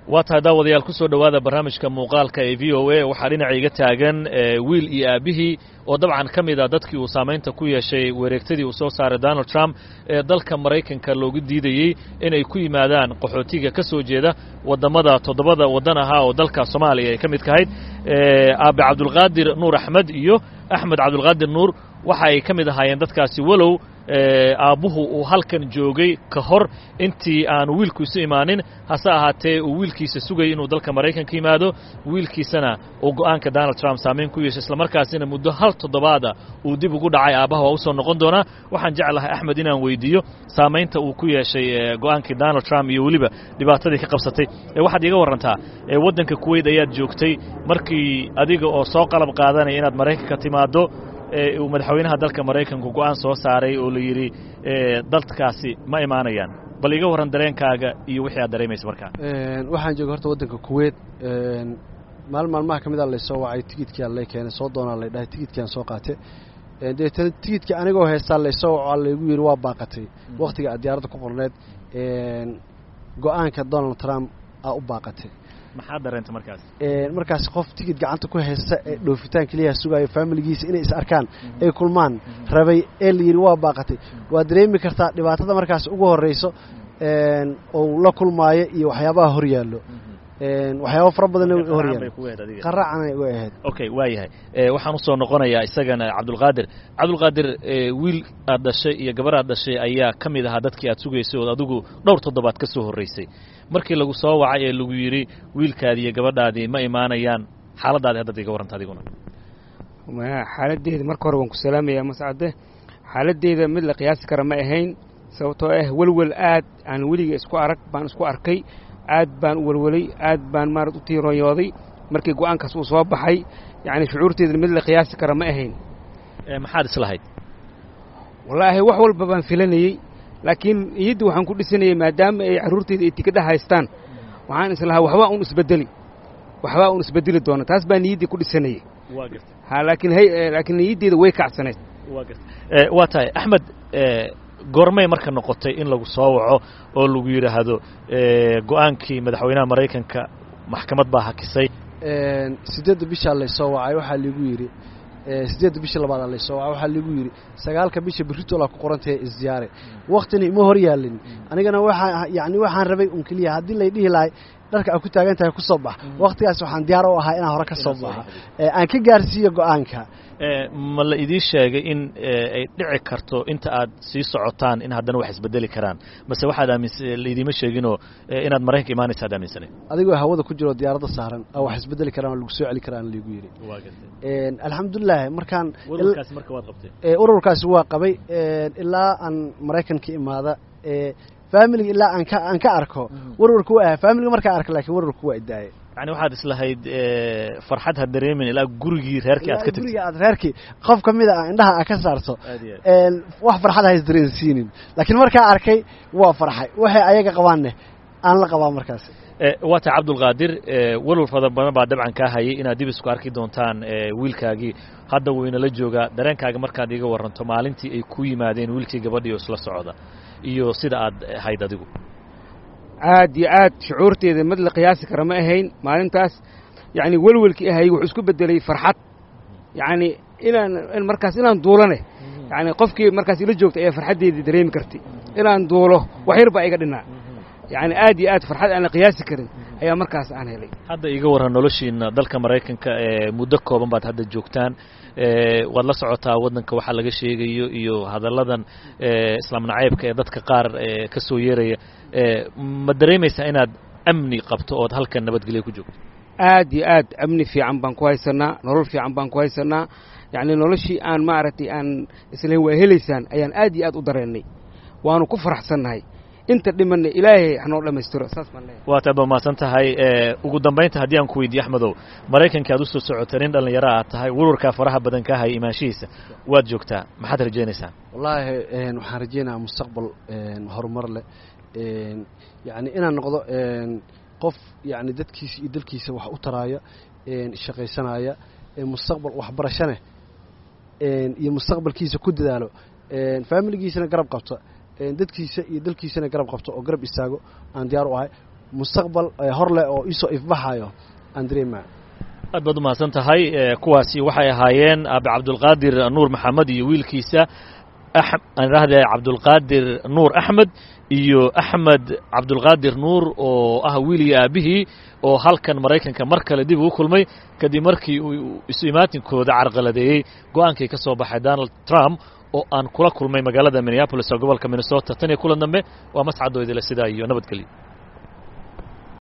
waa tahay daawadayaal ku soo dhowaada barnaamijka muuqaalka ee v o a waxaa dhinaca iga taagan wiil iyo aabbihii oo dabcan ka mid a dadkii uu saamaynta ku yeeshay wareegtadii uu soo saaray donald trump ee dalka maraykanka loogu diidayey inay ku yimaadaan qaxootiga ka soo jeeda waddammada toddobada waddan ahaa oo dalka soomaaliya ay ka mid kahayd aabe cabdulqaadir nuur axmed iyo axmed cabdulqaadir nuur waxa ay ka mid ahaayeen dadkaasi walow aabbuhu uu halkan joogay ka hor intii aanu wiilkiisu imaanin hase ahaatee uu wiilkiisa sugayay inuu dalka maraykanka yimaado wiilkiisana uu go'aanka donald trump saamayn ku yeeshay islamarkaasina muddo hal toddobaada uu dib ugu dhacay aabbaha waa u soo noqon doonaa waxaan jeclahay axmed inaan weydiiyo saamaynta uu ku yeeshay go'aankii donald trump iyo weliba dhibaatadii ka qabsatay waxaad iiga warrantaa waddanka kuweyt ayaad joogtay markii adiga oo soo qalab qaadanaya inaad maraykanka timaaddo uu madaxweynaha dalka maraykanku go'aan soo saaray oo la yidhi dalkaasi ma imaanayaan bal iga warran dareenkaaga iyo wixii aad dareemaysa markaa waxaan joogay horta waddanka kuweyt maalin maalmaha ka mid a laysoo wacay tigidkiaa lay keenay soo doonaa lay dhahay tigidkiaan soo qaate deetana tigidkii anigoo heystaa laysoo waco laygu yidhi waa baaqatay wakhtiga aad diyaaradda ku qorneed go'aanka donald trump aa u baaqatay maxaa dareenta markaas markaas qof tigid gacanta ku haysta ee dhoofitaan keliyaha sugaayo faamiligiisa inay is arkaan ay kulmaan rabay ee la yidhi waa baaqatay waa dareemi kartaa dhibaatada markaas ugu horrayso ou la kulmaayo iyo waxyaabaha hor yaallo waxyaaba fara badanna hor yaallo qaraacanay uga ahayd okay waa yahay waxaan usoo noqonayaa isagana cabdulqaadir cabdulqaadir wiil aad dhashay iyo gabar aad dhashay ayaa ka mid ahaa dadkii aad sugaysay ood adigu dhowr toddobaad ka soo horraysay markii lagu soo wacay ee lagu yidhi wiilkaadii iyo gabadhaadii ma imaanayaan xaaladdaadi haddaad iga warranta adiguna xaaladdeeda marka hore waan ku salaamayaa mascade xaaladdeeda mid la qiyaasi kara ma ahayn sababtoo ah welwel aad aan weliga isku arag baan isku arkay aad baan u welwelay aad baan maarad u tiironyooday markii go'aankaas uu soo baxay yacni shucuurteeda mid la qiyaasi kara ma ahayn maxaad islahayd wallaahi wax walba baan filanayey laakiin iyadda waxaan ku dhisanayay maadaama ay carruurteeda ay tikadha haystaan waxaan islahaa waxbaa un isbedeli waxbaa un isbedeli doona taas baa niyaddii ku dhisanayay ha laakiin laakiin niyaddeeda way kacsanayd waa tahay axmed goormay marka noqotay in lagu soo waco oo lagu yidhaahdo go'aankii madaxweynaha maraykanka maxkamad baa hakisay siddeedda bishaa laysoo wacay waxaa liigu yidhi siddeedda bisha labaadaa laysoo wacay waxaa liigu yidhi sagaalka bisha berritoola ku qorantahe isdiyaare wakhtina ima hor yaallin anigana waxaa yacni waxaan rabay un keliya haddii lay dhihi lahay dharka aad ku taagan tahay ku soo bax wakhtigaas waxaan diyaar u ahaa inaan hore ka soo baxa aan ka gaarsiiyo go'aanka ma la idiin sheegay in ay dhici karto inta aad sii socotaan in haddana wax isbedeli karaan mase waxaad aaminsa laidiima sheeginoo inaad maraykanka imaanaysa ad aaminsanay adigoo hawada ku jiroo diyaaradda saaran aa wax isbedeli karaan oo lagu soo celi karaan liigu yidhi alxamdulilah markaan ururkaasi marka waad qabtay ururkaasi waa qabay ilaa aan maraykanka imaada faamiliga ilaa aan ka aan ka arko warwarka waa aha faamiliga markaa arka lakiin warwarka waa idaaye yani waxaad islahayd farxad ha dareemin ilaa gurigii reerkii aad ka tagtid guriga aad reerkii qof ka mida a indhaha aad ka saarto wax farxad ha isdareensiinin laakiin markaa arkay waa farxay waxay ayaga qabaanne aan la qabaa markaas waa tahay cabdulqaadir walwal fada badan baa dabcan kaa hayay inaad dib isku arki doontaan wiilkaagii hadda waynala joogaa dareenkaaga markaad iiga warranto maalintii ay ku yimaadeen wiilkii gabadhii oo isla socda iyo sida aad ahayd adigu aad iyo aad shucuurteeda mid la qiyaasi kara ma ahayn maalintaas yacni welwelkii ahayy wuxuu isku beddelay farxad yacni inaan markaas inaan duulane yacni qofkii markaas ila joogta ayaa farxaddeedii dareemi kartay inaan duulo wax yar baa iga dhinnaa yacni aad iyo aad farxad aan la qiyaasi karin ayaa markaas aan helay hadda iga warran noloshiina dalka maraykanka ee muddo kooban baad hadda joogtaan waad la socotaa waddanka waxaa laga sheegayo iyo hadalladan islaam nacaybka ee dadka qaar ka soo yeeraya ma dareemaysaa inaad amni qabto ood halkan nabadgelyo ku joogto aad iyo aad amni fiican baan ku haysanaa nolol fiican baan ku haysanaa yacni noloshii aan maaragtay aan islayn waa helaysaan ayaan aad iyo aad u dareennay waanu ku faraxsannahay inta dhimanna ilaahay hanoo dhammaystiro saas baan leeyahay waad aad mahadsan tahay ugu dambaynta haddii aan ku weydiiye axmedow maraykanka aad u soo socotay nin dhallinyaro aad tahay warwarkaa faraha badan ka haya imaanshihiisa waad joogtaa maxaad rajaynaysaa wallaahi waxaan rajaynayaa mustaqbal horumar leh yacni inaan noqdo qof yacni dadkiisa iyo dalkiisa wax u taraaya shaqaysanaya mustaqbal waxbarashane iyo mustaqbalkiisa ku dadaalo faamiligiisana garab qabta dadkiisa iyo dalkiisana garab qabto oo garab istaago aan diyaar u ahay mustaqbal hor leh oo iisoo ifbaxayo aan dareemaya aad baad umahadsan tahay kuwaasi waxay ahaayeen aabe cabdulqaadir nuur maxamed iyo wiilkiisa aan idhaahde cabdulqaadir nuur axmed iyo axmed cabdulqaadir nuur oo ah wiil iyo aabihii oo halkan maraykanka mar kale dib ugu kulmay kadib markii uu isu imaatinkooda carqaladeeyey go'aankii ka soo baxay donald trump oo aan kula kulmay magaalada minneabolis oo gobolka minnesota tan iyo kulan dambe waa mascadoo idile sidaa iyo nabadgelyo